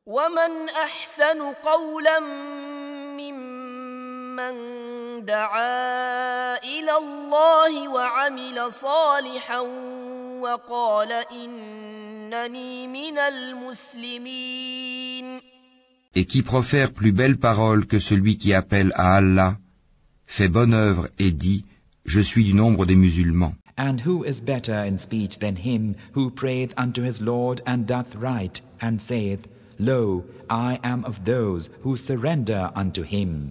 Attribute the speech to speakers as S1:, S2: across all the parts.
S1: ومن احسن قولا ممن دعا الى الله وعمل صالحا وقال انني من المسلمين
S2: Et qui profère plus belle parole que celui qui appelle à Allah, fait bonne œuvre et dit, Je suis du nombre des musulmans.
S3: And who is better in speech than him who prayeth unto his Lord and doth right, and saith, Lo, I am of those who surrender unto him.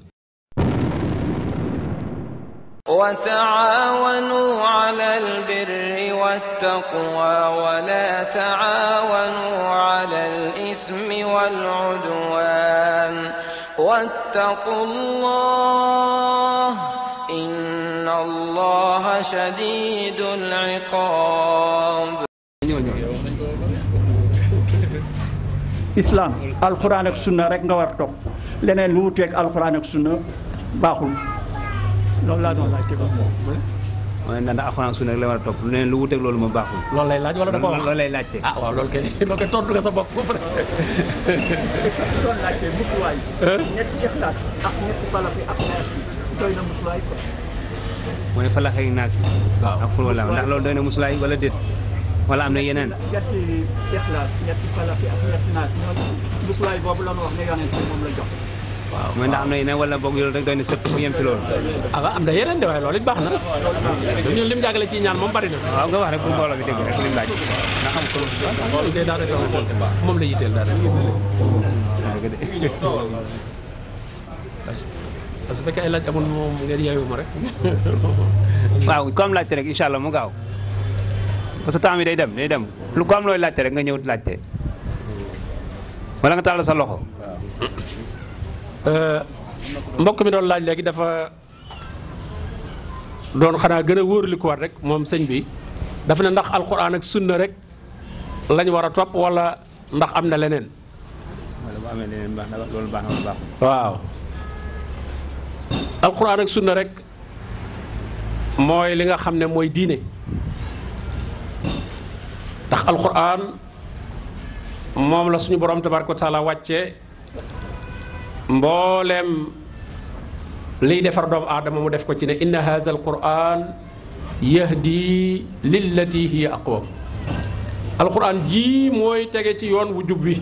S4: وتعاونوا على البر والتقوى ولا تعاونوا على الإثم والعدوان واتقوا الله إن الله شديد العقاب
S5: islam alquran ak sunna rek nga war a topp leneen lu wuteeg alquran ak sunna baaxul loolu laa doon laajte ko
S6: mooy ndax alxuraan sunna rek la war a topp leneen lu wuteeg loolu ma baaxul.
S7: loolu lay laaj wala da ko wax
S6: loolu lay laajte.
S7: ah waaw loolu kay loolu kay tontu nga sa bopp ba pare.
S5: doon laajte musuwaay ñetti ixlaas ak ñetti falak yi ak naas yi doy na musuwaay ko
S6: mooy falax ak naas.
S7: waaw
S6: ak xul wala ndax loolu doy na musulaay wala déet wala am na yeneen.
S5: ñetti ixlaas ñetti falak yi ak ñetti naas ñoom musuwaay boobu la ñu wax ne yonent bi moom la jox
S7: waaw
S6: mooy ndax am na yeneen wala boog loolu rek doy na sëkk bu yem ci loolu.
S7: ah waaw am na yeneen de waaye loolu it baax na. ñun lim jàngale ci ñaan moom bari na.
S6: waaw nga wax rek pour mbooloo bi dégg rek lim laaj. ndax xam ko
S7: loolu kay daal rek moom la yitteel daal parce que su fekkee ay laaj amul moom ngeen yeewu ma rek.
S6: waaw ku am laajte rek incha allah mu gaaw parce que temps bi day dem day dem lu ko am looy laajte rek nga ñëw laajte wala nga tàll sa loxo.
S7: mbokk mi doon laaj léegi dafa doon xanaa gën a wóorli ko war rek moom sëñ bi dafa ne ndax alquran ak sunna rek lañ war a topp wala ndax am na leneen.
S6: wala bu amee leneen baax na loolu baax na wala baaxul.
S7: waaw alquran ak sunna rek mooy li nga xam ne mooy diine ndax alquran moom la suñu borom tabaraka wa taala wàcce mbooleem liy defar doomu aadama mu def ko ci ne inna hadha alquran yahdi lillati hiya aqwam alquran jii mooy tege ci yoon wu jub bi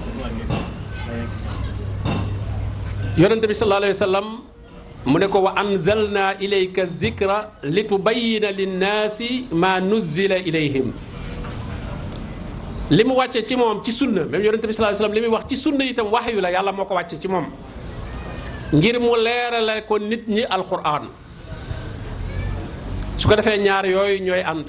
S7: yonente bi sallallahu alayhi wa sallam mu ne ko wa anzalna ilayka zikra litubayyina linnaasi ma nuzzila ilayhim li mu wàcce ci moom ci sunna même yonente bi sallallahu alayhi wa sallam li muy wax ci sunna itam waxyu la yàlla moo ko wàcce ci moom ngir mu leerale ko nit ñi alquran su ko defee ñaar yooyu ñooy ànd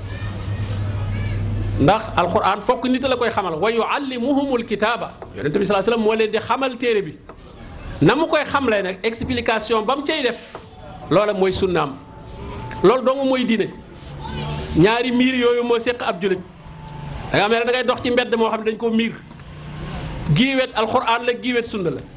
S7: ndax alquran fokk nit la koy xamal wa yuallimuhumul kitaaba yonente bi sallallahu alayhi wa sallam moo leen di xamal téere bi na mu koy xamlee nag explication ba mu cay def loola mooy sunnaam loolu dong mooy diine ñaari miir yooyu moo séq ab julit da nga xam ne da ngay dox ci mbedd moo xam ne dañ ko miir giiwet alquran la giiwet sunna la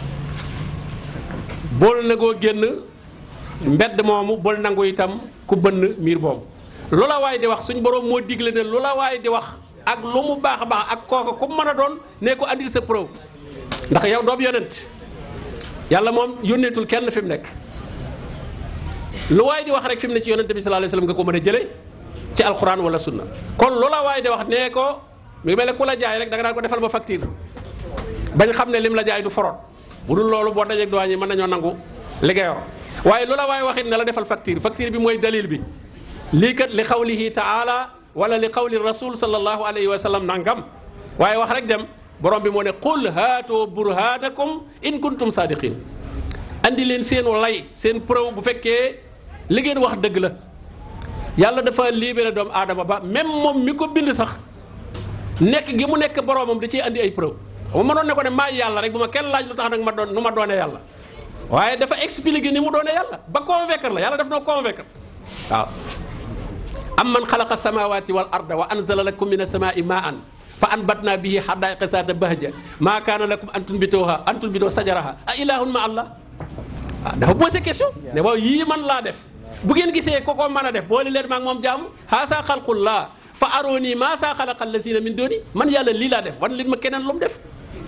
S7: bool nagoo génn mbedd moomu bool nangu itam ku bënn miir boobu lu la waay di wax suñ borom moo digle ne lu la waay di wax ak lu mu baax a baax ak kooka ku mën a doon ne ko andil sa preuve ndax yow doomu yonent yàlla moom yónneetul kenn fi mu nekk lu waay di wax rek fi mu ne ci yonente bi sallallahu alayhi wasallam nga ko mën a jële ci alquran wala sunna kon lu la waay di wax nee ko mi mel ne ku la jaay rek da nga daan ko defal ba facture bañ xam ne lim la jaay du forot bu dul loolu boo dajeeg douane yi mën nañoo nangu liggéeyoo waaye lu la waay waxit ne la defal facture facture bi mooy dalil bi lii kat li xawlihi taala wala li xawli rasul sallallahu alayhi wa sallam nangam waaye wax rek dem borom bi moo ne qul haatu burhanakum in kuntum sadiqin andi leen seen lay seen preuve bu fekkee li ngeen wax dëgg la yàlla dafa libéré doomu aadama ba même moom mi ko bind sax nekk gi mu nekk boromam da ciy andi ay preuve bu ma doon ne ko ne maa yàlla rek bu ma kenn laaj lu tax nag ma doon nu ma doonee yàlla waaye dafa expliqué ni mu doonee yàlla ba convaincre la yàlla daf noo convaincre waaw amman xalaqa samawati wal arda wa anzala lakum min as-samaa'i ma'an fa anbatna bihi hadaiqa zata bahja ma kana lakum an tunbituha an tunbitu sajaraha a ilahun ma allah ah dafa posé question ne waaw yii man laa def bu ngeen gisee ko ko mën a def boole leen maag moom jaamu haasa xalqullah fa aroni ma sa xalaqa allazina min duni man yàlla lii laa def wan leen ma keneen lu mu def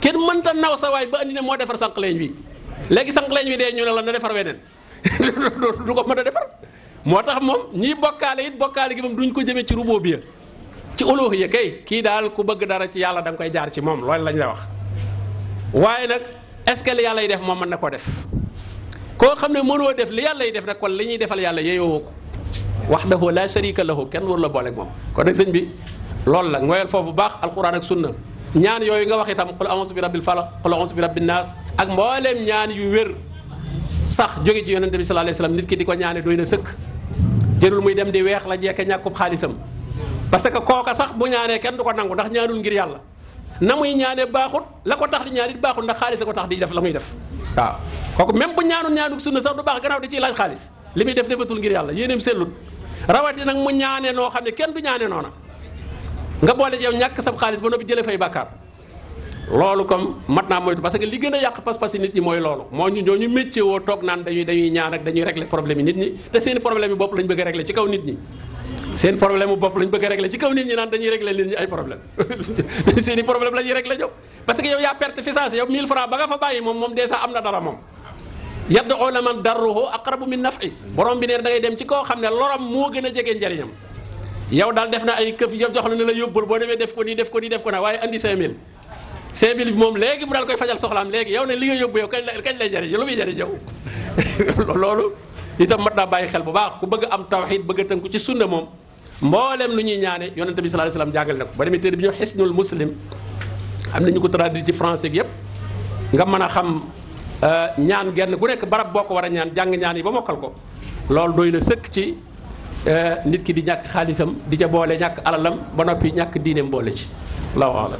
S7: kenn mënta naw sa waay ba andi ne moo defar sànq leñ wi léegi sànq leñ wi dee ñu ne la na defar weneen du ko mën a defar moo tax moom ñii bokkaale it bokkaale gi moom duñ ko jëmee ci ruboo bi ci uluhiyya kay kii daal ku bëgg dara ci yàlla da nga koy jaar ci moom loolu lañ la wax waaye nag est-ce que li yàlla yi def moom mën na koo def koo xam ne mënoo def li yàlla yi def nag kon li ñuy defal yàlla yeeyoo ko wahdahu la sharika lahu kenn waru la booleeg moom kon nag sëñ bi loolu la ngoyal foofu bu baax alquran ak sunna ñaan yooyu nga wax itam qul a'udhu bi rabbil falaq qul a'udhu bi rabbin nas ak mbooleem ñaan yu wér sax jóge ci yonente bi sallallahu alayhi wasallam nit ki di ko ñaane doy na sëkk jërul muy dem di weex la jekke ñàkkub xaalisam parce que kooka sax bu ñaanee kenn du ko nangu ndax ñaanul ngir yàlla na muy ñaanee baaxut la ko tax di ñaan it baaxut ndax xaalis ko tax di def la muy def waaw kooku même bu ñaanul ñaanul sunna sax du baax gannaaw di ciy laaj xaalis li muy def defatul ngir yàlla yéeneem sellut rawati nag mu ñaanee noo xam ne kenn du ñaanee noona nga boole ci yow ñàkk sab xaalis ba noppi jëlee fay bàkkaar loolu comme mat naa moytu parce que li gën a yàq pas-pas yi nit ñi mooy loolu moo ñu ñoo ñu métier woo toog naan dañuy dañuy ñaan ak dañuy régler problème yi nit ñi te seen problème yi bopp lañ bëgg a régler ci kaw nit ñi seen problème bu bopp lañ bëgg a régler ci kaw nit ñi naan dañuy régler nit ñi ay problème seen i problème la ñuy régler ñëw parce que yow yaa perte fi saasi yow 1000 francs ba nga fa bàyyi moom moom déjà am na dara moom yaddu la man darruhu aqrabu min naf'i borom bi neen da ngay dem ci koo xam ne loram moo gën a jege njariñam yow daal def na ay këf yow jox la ne la yóbbul boo demee def ko nii def ko nii def ko na waaye andi 5000 5000 bi moom léegi mu daal koy fajal soxlaam léegi yow ne li nga yóbbu yow kañ lay kañ lay jariñ lu muy jariñ yow loolu itam mat naa bàyyi xel bu baax ku bëgg am tawxid bëgg a tënku ci sunna moom mboolem lu ñuy ñaane yonente bi sallallahu alayhi wasallam jàngal na ko ba demee téere bi ñu xisnul muslim am nañu ko traduit ci français gi yëpp nga mën a xam ñaan genn ku nekk barab boo ko war a ñaan jàng ñaan yi ba mokkal ko loolu doy na sëkk ci nit ki di ñàkk xaalisam di ca boole ñàkk alalam ba noppi ñàkk diineem boole ci allahu alam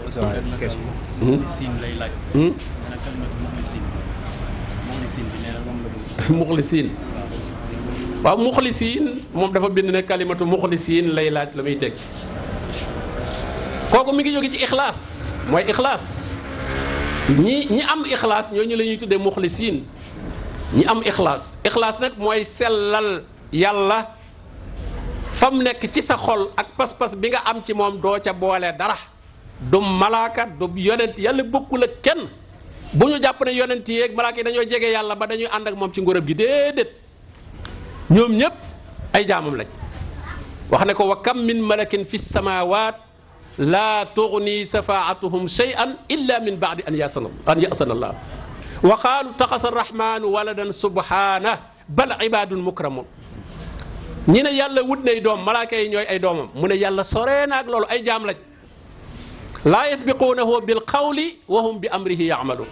S7: muxlisiin waaw muxlisiin moom dafa bind ne kalimatu muxlisiin lay laaj la muy teg kooku mi ngi jóge ci ixlaas mooy ixlaas ñi ñi am ixlaas ñooñu la ñuy tuddee muxlisiin ñi am ixlaas ixlaas nag mooy sellal yàlla fam nekk ci sa xol ak pas-pas bi nga am ci moom doo ca boole dara du malaaka du yonent yàlla bokkul ak kenn bu ñu jàpp ne yonent yi ak malaaka yi dañoo jege yàlla ba dañuy ànd ak moom ci ngóorab gi déedéet ñoom ñëpp ay jaamam lañ wax ne ko wa kam min malakin fi samawat la tugni safaatuhum shay'an illa min ba'di an yasana an yasana allah wa qaalu taxasa arrahmanu waladan subhana bal ibadun mukramun ñi ne yàlla wut nay doom malaaka yi ñooy ay doomam mu ne yàlla soree naag loolu ay jaam lañ laa yasbiquunahu bil qawli wa hum bi amrihi yaamaluun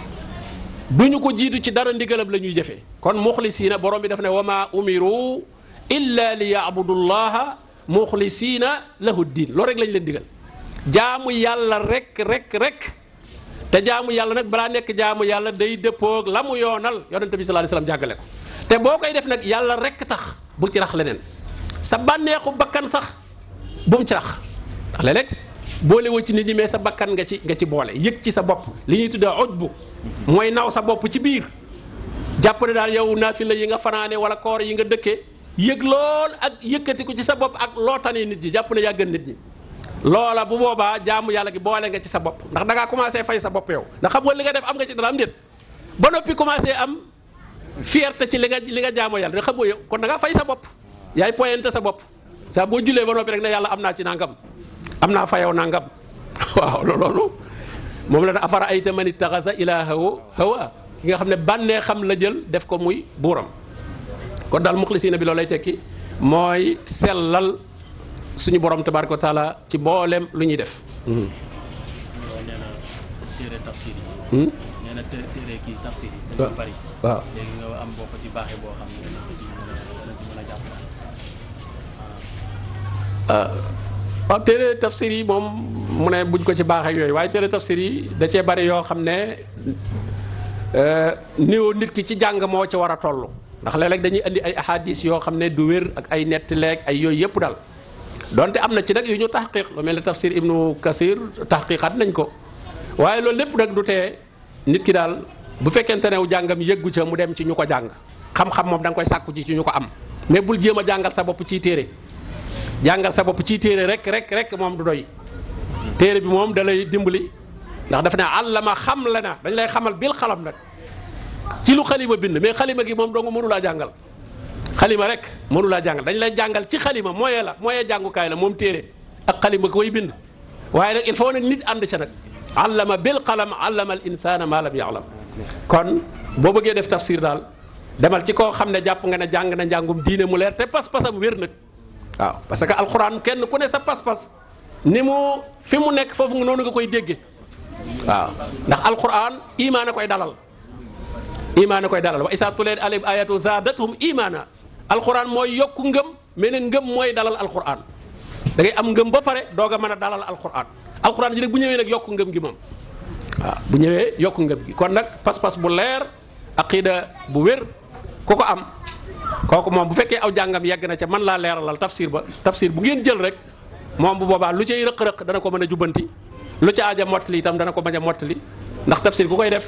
S7: duñu ko jiitu ci dara ndigalam la ñuy jëfee kon muxlisiina borom bi daf ne wa maa umiru illa li yaabudu llaha muxlisiina lahu diin loolu rek lañ leen digal jaamu yàlla rek rek rek te jaamu yàlla nag balaa nekk jaamu yàlla day dëppoog la mu yoonal yonente bi sallallahu alayhi wasallam jàggale ko te boo koy def nag yàlla rek tax bul ci rax leneen sa bànneexu bakkan sax bu mu ci rax ndax léeg-léeg boole woo ci nit ñi mais sa bakkan nga ci nga ci boole yëg ci sa bopp li ñuy tuddee ujbu mooy naw sa bopp ci biir jàpp ne daal yow naafila yi nga fanaane wala koor yi nga dëkkee yëg lool ak yëkkati ko ci sa bopp ak loo tane nit ñi jàpp ne yaa gën nit ñi loola bu boobaa jaamu yàlla gi boole nga ci sa bopp ndax da ngaa commencé fay sa bopp yow ndax xam nga li nga def am nga ci dara am déet ba noppi commencé am fierté ci li nga li nga jaamu yàlla da xam nga yow kon da ngaa fay sa bopp yaay pointé sa bopp saa boo julee ba noppi rek ne yàlla am naa ci nangam am naa fayow nangam waaw loolu moom la afara ayta man ittaxasa ilaahahu hawa ki nga xam ne bànnee xam la jël def ko muy buuram kon daal muxlisiina bi loolu lay tekki mooy sellal suñu borom tabaraka wa taala ci mboolem lu ñuy def.
S8: nee na téere tafsir yi. nee na téere kii tafsir yi. dañoo bari.
S7: waaw
S8: léegi nga am boo ko ci baaxee boo xam ne dana ko ci mën a dana ci mën a jàpp.
S7: waaw téere tafsir yi moom mu ne buñ ko ci baaxee yooyu waaye téere tafsir yi da cee bari yoo xam ne niveau nit ki ci jàng moo ci war a toll ndax léeg-léeg dañuy indi ay ahadis yoo xam ne du wér ak ay nett leeg ay yooyu yëpp daal donte am na ci nag yu ñu taxqiq lu mel ne tafsir ibnu kasir taxqiqat nañ ko waaye loolu lépp nag du tee nit ki daal bu fekkente ne jàngam yëggu ca mu dem ci ñu ko jàng xam-xam moom da nga koy sàkku ci ci ñu ko am mais bul jéem a jàngal sa bopp ciy téere jàngal sa bopp ciy téere rek rek rek moom du doy téere bi moom da lay dimbali ndax dafa ne àllama xam la na dañ lay xamal bil xalam nag ci lu xalima bind mais xalima gi moom dong mënu laa jàngal xalima rek mënu laa jàngal dañ lay jàngal ci xalima mooyee la mooyee jàngukaay la moom téere ak xalima koy bind waaye nag il faut nag nit ànd ca nag allama bil qalam allama al insana ma lam ya'lam kon boo bëggee def tafsir daal demal ci koo xam ne jàpp nga ne jàng na njàngum diine mu leer te pas-pasam wér nag waaw parce que alxuraan kenn ku ne sa pas-pas ni mu fi mu nekk foofu noonu nga koy dégge waaw ndax alxuraan imaan a koy dalal imaan a koy dalal wa isa tuleet alayhim ayatu zaadathum imaana alxuraan mooy yokku ngëm mais nag ngëm mooy dalal alxuraan da ngay am ngëm ba pare doog a mën a dalal alxuraan alxuraan ji nag bu ñëwee nag yokku ngëm gi moom waaw bu ñëwee yokku ngëm gi kon nag pas-pas bu leer aqida bu wér ku ko am kooku moom bu fekkee aw jàngam yegg na ca man laa leeralal tafsir ba tafsir bu ngeen jël rek moom bu boobaa lu cay rëq-rëq dana ko mën a jubbanti lu ca aaja mottali itam dana ko bañ a mottali ndax tafsir ku koy def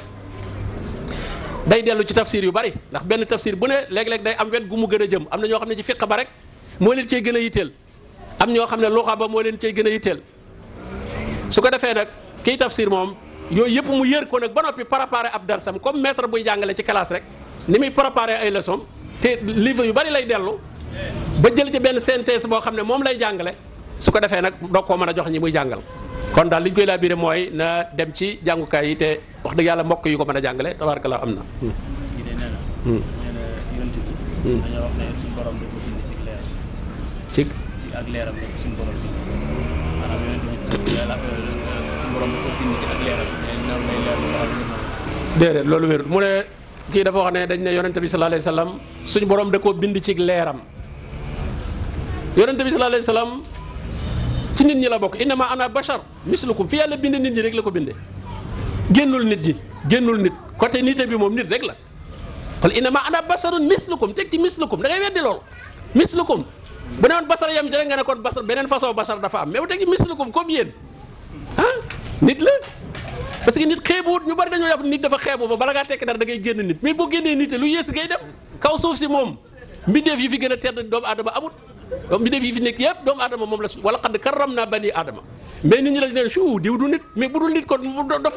S7: day dellu ci tafsir yu bari ndax benn tafsir bu ne léeg-léeg day am wet gu mu gën a jëm am na ñoo xam ne ci fiq ba rek moo leen cay gën a yitteel am ñoo xam ne luxa ba moo leen cay gën a yitteel su ko defee nag kiy tafsir moom yooyu yëpp mu yër ko nag ba noppi préparé ab darsam comme maître buy jàngale ci classe rek ni muy préparé ay leçon te livre yu bari lay dellu ba jël ci benn synthèse boo xam ne moom lay jàngale su ko defee nag doog koo mën a jox ñi muy jàngal kon daal li ñu koy laa biire mooy na dem ci jàngukaay yi te wax dëgg yàlla mbokk yu ko mën a jàngale tabaarkalla am na.
S8: kii de nee na. nee na yonent bi. dañoo wax ne suñu borom da ko bind ci leer.
S7: ci
S8: ci ak leeram rek suñu borom bind maanaam yonent bi yàlla suñu borom da ko bind ci ak leeram mais noonu lay leer lu xam ne
S7: déedéet loolu wérut mu ne kii dafa wax ne dañ ne yonente bi sallallahu alayhi wasallam suñu borom da koo bind ci leeram yonente bi sallallahu alayhi wasallam ci nit ñi la bokk innama ana bashar mislukum fi yàlla bind nit ñi rek la ko bindee génnul nit ñi génnul nit côté nité bi moom nit rek la wala innama ana basarun mislukum teg ci mislukum da ngay weddi loolu mislukum bu ne woon basar yam ci rek nga ne kon basar beneen façon basar dafa am mais bu teg ci mislukum comme yéen ah nit la parce que nit xeebuwut ñu bari dañoo yàpp nit dafa xeebu ba bala ngaa tekki dara da ngay génn nit mais boo génnee nit lu yées ngay dem kaw suuf si moom mbindeef yi fi gën a tedd doomu aadama amut mbindeef yi fi nekk yëpp doomu aadama moom la su wala xadd karram naa bani aadama mais nit ñi la neen suu diw du nit mais bu dul nit kon mu dof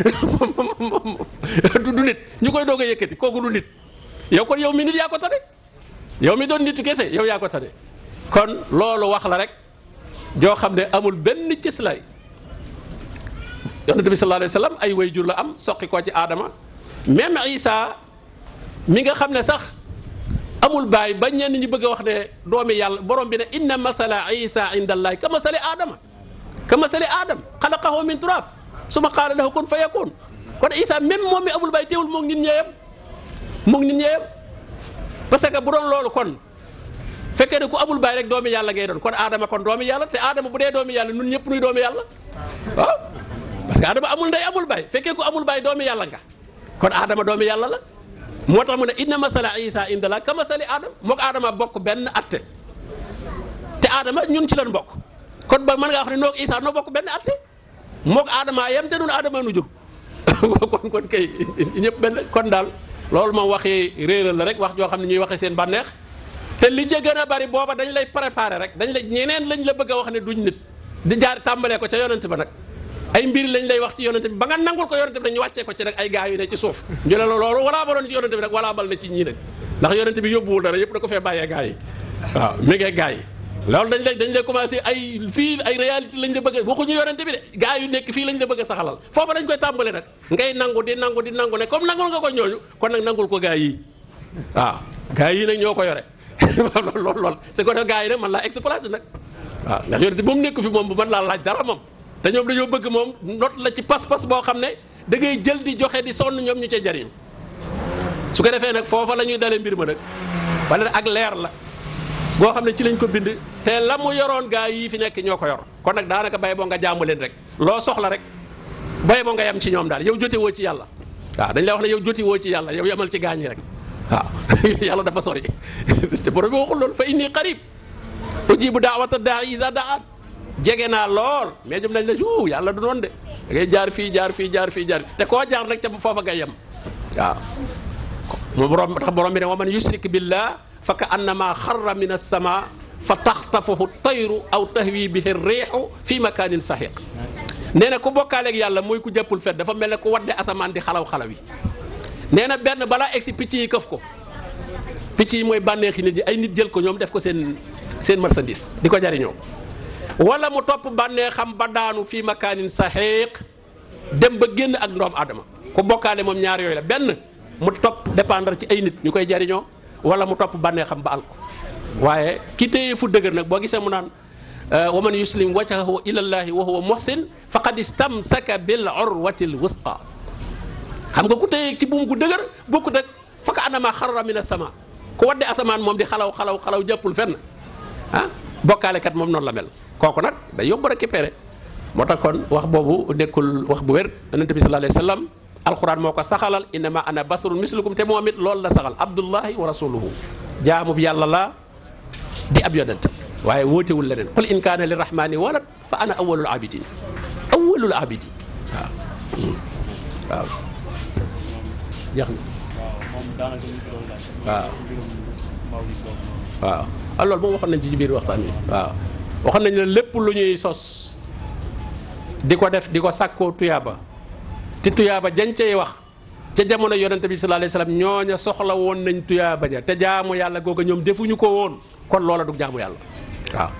S7: la du nit ñu koy doog a yëkkati kooku du nit yow kon yow mi nit yaa ko tane yow mi doon nitu kese yow yaa ko tane kon loolu wax la rek joo xam ne amul benn cëslaay yonente bi sallallahu alayhi wasallam ay wayjur la am soqi koo ci aadama même isa mi nga xam ne sax amul baay ba ñenn ñi bëgg a wax ne doomi yàlla borom bi ne inna masala isa inda allahi ka masali aadama ka masali aadam xalaqahu min turab suma qaala lahu kun fa yakun kon isa même moom mi amul baay teewul moog nit ñeeyam moog nit ñeeyam parce que bu doon loolu kon fekkee ne ku amul baay rek doomi yàlla ngay doon kon aadama kon doomi yàlla te aadama bu dee doomi yàlla nun ñëpp nuy doomi yàlla waaw parce que adama amul ndey amul baay fekkee ku amul baay doomi yàlla nga kon adama doomi yàlla la moo tax mu ne inna masala isa indala ka masali adam mook adama bokk benn atte te adama ñun ci lan bokk kon ba mën ngaa wax ne noog isa noo bokk benn atte mook adama yem te nun adama nu jur kon kon kay ñëpp benn kon daal loolu moom waxi réeral la rek wax joo xam ne ñuy waxe seen bànneex te li ca gën a bari booba dañ lay préparer rek dañ lay ñeneen lañ la bëgg a wax ne duñ nit di jaar tàmbalee ko ca yonent ba nag ay mbir lañ lay wax ci yonente bi ba nga nangul ko yonente bi dañu wàccee ko ci nag ay gaa yu ne ci suuf ñu ne la loolu walaa baloon ci yonente bi nag walaa bal na ci ñii nag ndax yonente bi yóbbuwul dara yëpp da ko fee bàyyee gaa yi waaw mi ngee gaa yi loolu dañ lay dañ lay commencé ay fii ay réalité lañ la bëgg a waxuñu yonente bi de gaa yu nekk fii lañ la bëgg a saxalal foofa dañ koy tàmbale nag ngay nangu di nangu di nangu ne comme nangul nga ko ñooñu kon nag nangul ko gaa yi waaw gaa yi nag ñoo ko yore lool lool lool c'est que gaa yi nag man laa exploité nag waaw ndax yonente moom nekk fi moom bu mën laa laaj dara moom te ñoom dañoo bëgg moom not la ci pas-pas boo xam ne da ngay jël di joxe di sonn ñoom ñu ca jariñ su ko defee nag foofa la ñuy dalee mbir ma nag wala ak leer la boo xam ne ci lañ ko bind te la mu yoroon gaa yii fi nekk ñoo ko yor kon nag daanaka bay boo nga jaamu leen rek loo soxla rek bay boo nga yem ci ñoom daal yow jote woo ci yàlla waaw dañ lay wax ne yow joti woo ci yàlla yow yemal ci gaañi rek waaw yàlla dafa sori te borom bi waxul loolu fa inni qarib ujibu daawata daa isa daan jege naa lool mais jëm nañ la uu yàlla du noonu de da ngay jaar fii jaar fii jaar fii jaar te koo jaar rek ca foofa nga yem waaw mu borom tax borom bi ne wa man yushrik billah fa ka annama xarra min as-sama fa taxtafuhu tayru aw tahwi bihi riixu fi makanin sahiq nee na ku bokkaaleeg yàlla mooy ku jàppul fet dafa mel ne ku wadde asamaan di xalaw xalaw yi nee na benn balaa egsi picc yi këf ko picc yi mooy bànneexi nit yi ay nit jël ko ñoom def ko seen seen marchandise di ko jariñoo wala mu topp bànneexam ba daanu fii makaanin saxiiq dem ba génn ak ndoom adama ku bokkaale moom ñaar yooyu la benn mu topp dépendre ci ay nit ñu koy jariñoo wala mu topp bànneexam ba al ko waaye ki téye fu dëgër nag boo gisee mu naan wa man yuslim wajhahu ila llahi wa huwa muhsin faqad istamsaka bil urwati l wusqa xam nga ku téye ci buum gu dëgër bokkut ak faka anama xarra min as-sama ku wadde asamaan moom di xalaw xalaw xalaw jàppul fenn ah bokkaalekat moom noonu la mel kooku nag day yóbbu récupéré moo tax kon wax boobu nekkul wax bu wér yonente bi sallallahu alayhi wa sallam alquran moo ko saxalal innama ana basarun mislukum te moom it loolu la saxal abdullahi wa rasuluhu jaamu bi yàlla la di ab yonent waaye wóotewul leneen qul in kaana lirrahmani walad fa ana awwalul abidin awwalul abidin waaw waaw jeex na
S8: moom daanaka ñu ko doon laaj.
S7: waaw
S8: mbirum mawlid boobu noonu.
S7: waaw ah loolu moom waxoon nañ ci biir waxtaan wi waaw waxoon nañ ne lépp lu ñuy sos di ko def di ko sàkkoo tuyaaba te tuyaaba jañ cay wax ca jamono yonente bi sallallahu alayhi wasallam ñooña soxla woon nañ tuyaaba ja te jaamu yàlla googa ñoom defuñu ko woon kon loola du jaamu yàlla waaw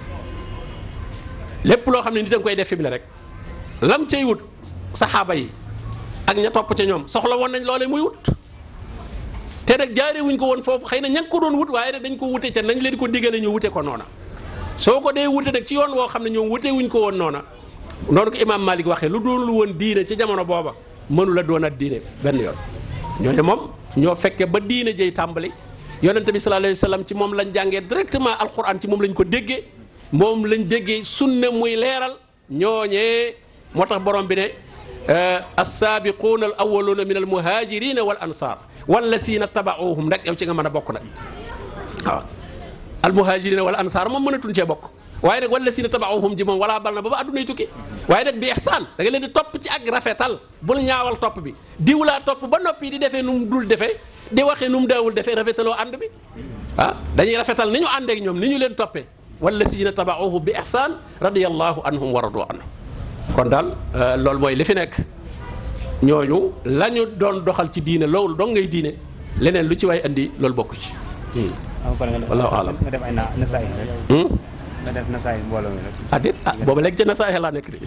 S7: lépp loo xam ne nit a nga koy def fi mu ne rek lam cay wut saxaaba yi ak ña topp ca ñoom soxla woon nañ loolee muy wut te nag jaaree wuñ ko woon foofu xëy na ña ngi ko doon wut waaye nag dañ ko wute ca nañ leen ko diggale ñu wute ko noona soo ko dee wute nag ci yoon woo xam ne ñoom wute wuñ ko woon noona noonu ko imaam Malik waxee lu doon lu woon diine ci jamono booba mënu la doon at diine benn yoon ñooñu moom ñoo fekke ba diine jëy tàmbali yonente bi sallallahu alayhi wa sallam ci moom lañ jàngee directement alquran ci moom lañ ko déggee moom lañ déggee sunna muy leeral ñooñee moo tax borom bi ne assaabiquuna al awwaluuna min al muhajirina wal ansar wallazina tabauhum rek yow ci nga mën a bokk nag waaw al muhajirina wal ansar moom mënatuñ cee bokk waaye nag wallazina tabauhum ji moom wala bal na ba ba addunay tukki waaye nag bi ihsaan da nga leen di topp ci ak rafetal bul ñaawal topp bi diw laa topp ba noppi di defee nu mu dul defee di waxee nu mu daawul defee rafetaloo ànd bi ah dañuy rafetal ni ñu àndeek ñoom ni ñu leen toppee wallazina tabauhum bi ihsaan radiyallahu anhum wa radu anhum kon daal loolu mooy li fi nekk ñooñu la ñu doon doxal ci diine loolu dong ngay diine leneen lu ci waay andi loolu bokku ci.
S6: am pare nga def
S7: Wallahu aalam.
S6: nga def ay na nasaay rek
S7: Hmm?
S6: nga def nasaay mbooloo mi rek
S7: ah déet ah booba léegi ca na saa laa nekk de.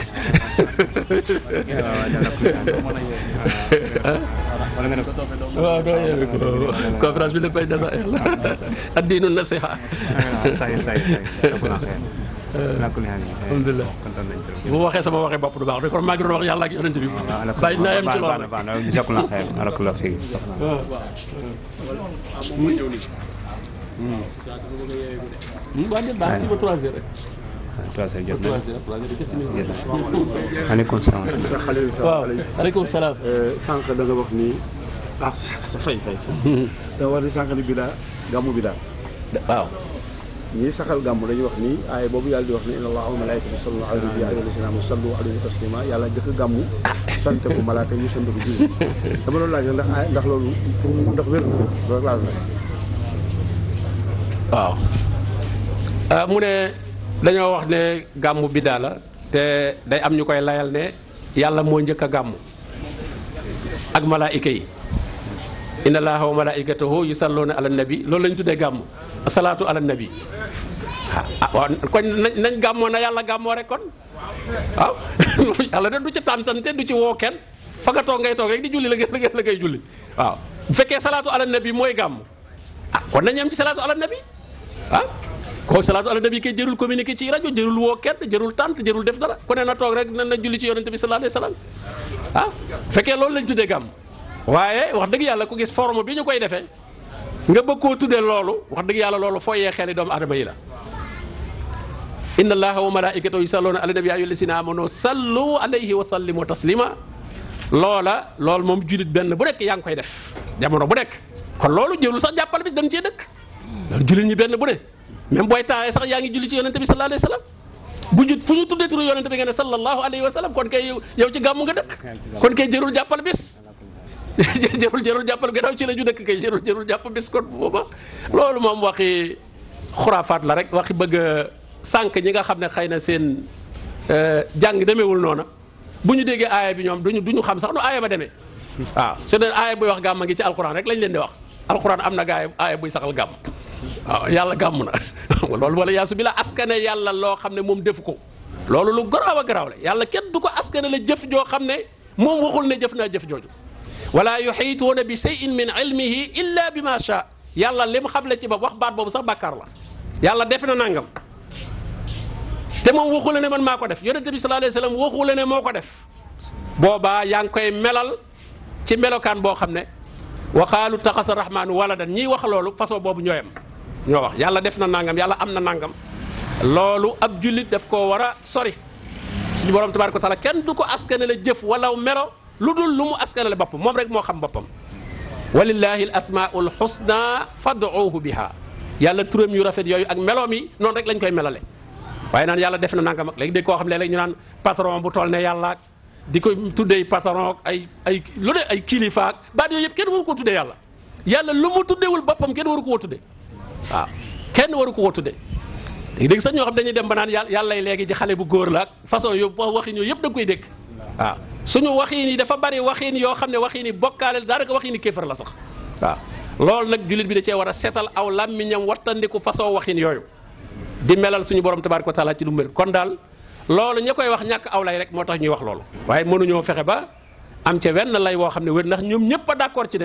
S6: wala nga ne ko
S7: waaw doo yeewi ko conférence bi lépp ay nasa la addiinu nasiha.
S6: say say say ko na xeer nakul yaa ngi
S7: alhamdulilah
S6: kontaan nañ ci
S7: bu ma waxee sama waxee bopp du baax de kon maa ngi doon wax yàlla ak yonent bi. bàyyi naa yem ci
S6: baax na
S7: loolu.
S6: baax na jokk na xeer alakul la fi
S7: waa déet baax ci ba trois heures rek.
S6: trois heures jot na
S7: trois heures trois heures jot na.
S6: jot na aleykum salaam
S7: waaw aleykum salaam.
S9: sànq da nga wax ni ah sa fay fay da war ni sànq ni bidaa gàmmu bidaa
S7: waaw.
S9: ñii saxal gàmmu dañuy wax ni aaya boobu yàlla di wax ni inna allaha wa malaikatahu yusalluna ala nabi ya ayyuha alladhina amanu sallu alayhi taslima yàlla jëkk gàmmu sant ko malaaka ñu sant ko julli dama doon laaj ndax aaya ndax loolu pour mu ndax wér na loolu rek laa doon laaj
S7: waaw ah mu ne dañoo wax ne gàmmu biddaa la te day am ñu koy layal ne yàlla moo njëkk a gàmmu ak malaayika yi inna allaha wa malaikatahu yusalluna ala nabi loolu lañ tuddee gàmmu asalaatu ala nabi ah ah waaw kon nañ nañ gàmmoo na yàlla gàmmoo rek kon waaw yàlla de du ci tàntante du ci woo kenn fa nga toog ngay toog rek di julli la ngay la ngay julli waaw bu fekkee salaatu ala nabi mooy gàmmu ah kon nañ am ci salaatu ala nabi ah kooku salaatu ala nabi kay jërul communiqué ci rajo jërul woo kenn jërul tànt jërul def dara ku ne na toog rek na na julli ci yonente bi sallallahu alayhi wasallam ah bu fekkee loolu lañ tuddee gàmm waaye wax dëgg yàlla ku gis forme bi ñu koy defee nga bëgg koo tuddee loolu wax dëgg yàlla loolu fooyee xeli doomu adama yi la inna allaha wa malaikatahu yusalluna ala nabi ya ayyuha alladhina amanu sallu alayhi wa sallimu taslima loola loolu moom julit benn bu nekk yaa ngi koy def jamono bu nekk kon loolu jëlul sax jàppal bis dañ cee dëkk loolu julit ñi benn bu ne même booy taawee sax yaa ngi julli ci yonente bi sallallahu alayhi wa sallam bu jut fu ñu tuddee turu yonente bi nga ne sallallahu alayhi wa sallam kon kay yow yow ci gàmmu nga dëkk kon kay jërul jàppal bis jërul jërul jàppal gannaaw ci la ñu dëkk kay jërul jërul jàpp bis kon booba loolu moom waxi xuraafaat la rek waxi bëgg a sànq ñi nga xam ne xëy na seen jàng demeewul noona bu ñu déggee aaya bi ñoom duñu duñu xam sax nu aaya ba demee waaw su dee aaya buy wax gàmm ngi ci alquran rek lañ leen di wax alquran am na gaay aaya buy saxal gàmm waaw yàlla gàmm na loolu wala yaasu bi la askane yàlla loo xam ne moom defu ko loolu lu garaaw a garaaw la yàlla kenn du ko askane la jëf joo xam ne moom waxul ne jëf naa jëf jooju wala yuxiituuna bi shay'in min ilmihi illa bi ma sha yàlla lim xamle ci ba wax baat boobu sax bàkkaar la yàlla def na nangam te moom waxu la ne man maa ko def yonente bi sallallahu alayhi wasallam waxu la ne moo ko def boobaa yaa ngi koy melal ci melokaan boo xam ne waxaalu taxasa rahmaanu waladan ñiy wax loolu façon boobu ñooyam ñoo wax yàlla def na nangam yàlla am na nangam loolu ab jullit daf koo war a sori suñu borom tabaaraka wa taala kenn du ko askane la jëf wala melo lu dul lu mu askane la boppam moom rek moo xam boppam walillahi al asmaul husna fad'uuhu biha yàlla turam yu rafet yooyu ak meloom yi noonu rek lañ koy melale waaye naan yàlla def na nangam ak léegi dégg koo xam ne léeg ñu naan patron bu toll ne yàlla di ko tuddee patron ak ay ay lu ne ay kilifa ak baat yooyu yëpp kenn waru ko tuddee yàlla yàlla lu mu tuddewul boppam kenn waru ko woo tuddee waaw kenn waru ko woo tuddee léegi dégg sax ñoo xam dañuy dem ba naan yàlla yàlla léegi ci xale bu góor la ak façon yooyu waxin yooyu yëpp da nga koy dégg waaw suñu waxin yi dafa bari waxin yoo xam ne waxin yi bokkaale daanaka waxin yi kéefar la sax waaw loolu nag jullit bi da cee war a seetal aw làmmiñam wattandiku façon waxin yooyu di melal suñu borom tabaaraka wa taala ci lu mel kon daal loolu ña koy wax ñàkk aw lay rek moo tax ñuy wax loolu waaye mënuñoo fexe ba am ca wenn lay woo xam ne wér ndax ñoom ñëpp a d'accord ci ne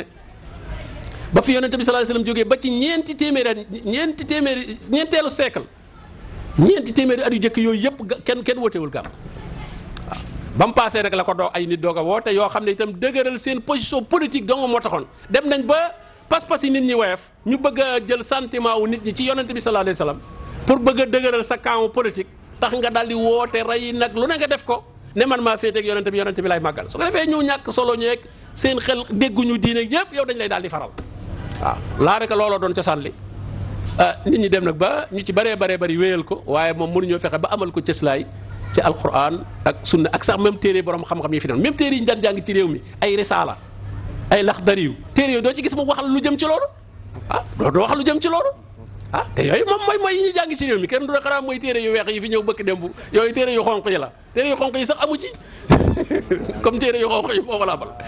S7: ba fi yonente bi sallallahu alayhi wasallam jógee ba ci ñeenti téeméeri at ñeenti téeméeri ñeenteelu siècle ñeenti téeméeri at yu jëkk yooyu yëpp kenn kenn wootewul gàmm waaw ba mu paasee rek la ko doo ay nit doog a woote yoo xam ne itam dëgëral seen position politique dong moo taxoon dem nañ ba pas-pas yi nit ñi woyof ñu bëgg a jël sentiment wu nit ñi ci yonente bi sallallahu alayhi wasallam pour bëgg a dëgëral sa camp politique tax nga daal di woote rey nag lu ne nga def ko ne man maa féeteeg yonente bi yonente bi lay màggal su ko defee ñu ñàkk solo ñeeg seen xel dégguñu diine yëpp yow dañ lay daal di faral waaw laa rek looloo doon cosaan li nit ñi dem nag ba ñu ci bëree bëree bëri wéyal ko waaye moom mënuñoo fexe ba amal ko cëslaay ci alquran ak sunna ak sax même téere borom xam-xam yi fi doon même téere yi ñu daan jàng ci réew mi ay risaala ay laxdariyu téere yooyu doo ci gis mu waxal lu jëm ci loolu ah doo waxal lu jëm ci loolu ah te yooyu moom mooy mooy yi ñu jàng ci réew mi kenn du ne xanaa mooy téere yu weex yi fi ñëw bëkk démb yooyu téere yu xonq yi la téere yu xonq yi sax amu ci comme téere yu xonq yi foofu laa bal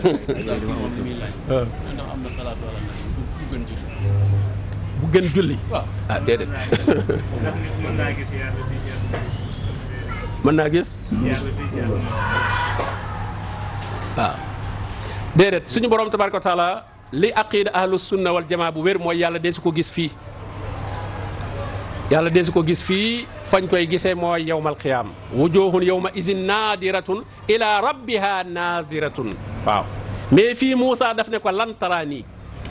S7: bu gën julli ah déedéet mën naa gis waaw déedéet suñu borom tabaraka wa taala li aqida ahlu sunna wal jamaa bu wér mooy yàlla deesu ko gis fii yàlla deesu ko gis fii fañ koy gisee mooy yawmal qiyaam wujuhun yawma izin naadiratun ila rabbiha naziratun waaw mais fii Moussa daf ne ko lan taraanii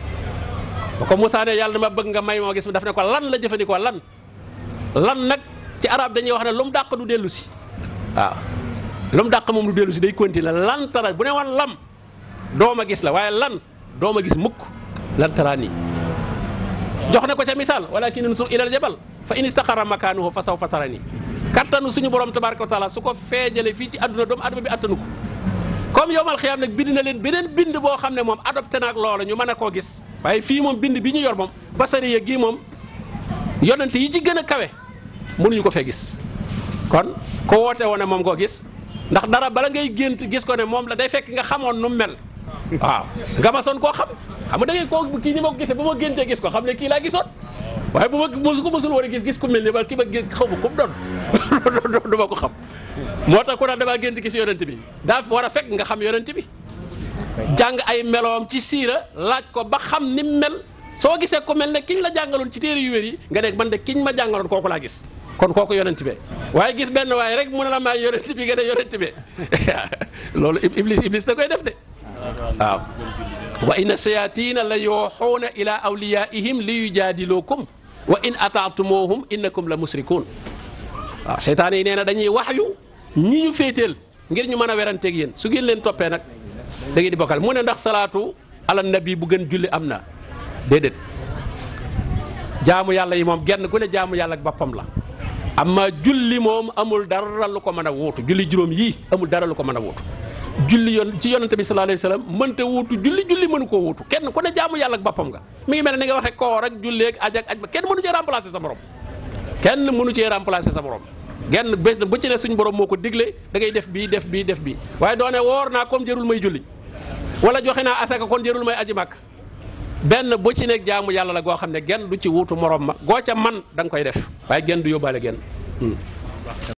S7: ba ko Moussa ne yàlla dama bëgg nga may moo gis daf ne ko lan la jëfandikoo lan lan nag ci arab dañuy wax ne lu mu dàq du dellu si waaw lu mu dàq moom du dellu si day continuer lan tara bu ne woon lam dooma gis la waaye lan dooma gis mukk lan taraanii jox na ko ca misaal walakin unsur ilal jabal fa in istaqarra makaanuhu fa sawfa tarani kattanu suñu borom tabaraka wa taala su ko feejale fii ci àdduna doomu adama bi attanu ko comme yowmal xiyaam nag bind na leen beneen bind boo xam ne moom adopté naag loola ñu mën a koo gis waaye fii moom bind bi ñu yor moom basariya gii moom yonent yi ci gën a kawe mënuñu ko fee gis kon ko woote woon ne moom koo gis ndax dara bala ngay gént gis ko ne moom la day fekk nga xamoon nu mel waaw nga ma soon koo xam xam nga da ngay koo kii ni ma ko gisee ba ma géntee gis ko xam ne kii laa gisoon waaye bu ma mosu ko mosul war a gis gis ku mel ni ba ki ma gis xaw ma ku mu doon du ma ko xam moo tax ku naan damaa gént gis yonent bi daa war a fekk nga xam yonent bi jàng ay meloom ci siira laaj ko ba xam ni mel soo gisee ku mel ne kiñ la jàngaloon ci téere yu wér yi nga nekk man de kiñ ma jàngaloon kooku laa gis kon kooku yonent be waaye gis benn waaye rek mu ne la maay yonent bi nga ne yonent be loolu iblis iblis da koy def de waaw wa inna shayatina la yuuxuuna ila awliyaihim li yujaadilukum wa in ataatumuhum innakum la musrikun waaw seytaane yi nee na dañuy wax yu ñi ñu féeteel ngir ñu mën a weranteeg yéen su ngeen leen toppee nag da ngeen di bokkal mu ne ndax salaatu ala nabi bu gën julli am na déedéet jaamu yàlla yi moom genn ku ne jaamu yàlla ak boppam la amma julli moom amul dara lu ko mën a wuutu julli juróom yii amul dara lu ko mën a wuutu julli yoon ci yonente bi sallallahu alayhi wasallam mënta wuutu julli julli mënu koo wuutu kenn ku ne jaamu yàlla ak boppam nga mi ngi mel ne ni nga waxee koor ak julli ak aj ak aj ba kenn mënu cee remplacer sa morom kenn mënu cee remplacer sa morom genn bés bu ci ne suñ borom moo ko digle da ngay def bii def bii def bii waaye doone woor naa comme jërul may julli wala joxe naa asaka kon jërul may aji màkk benn bu ci nekk jaamu yàlla la goo xam ne genn du ci wuutu morom ma goo ca man da nga koy def waaye genn du yóbbaale genn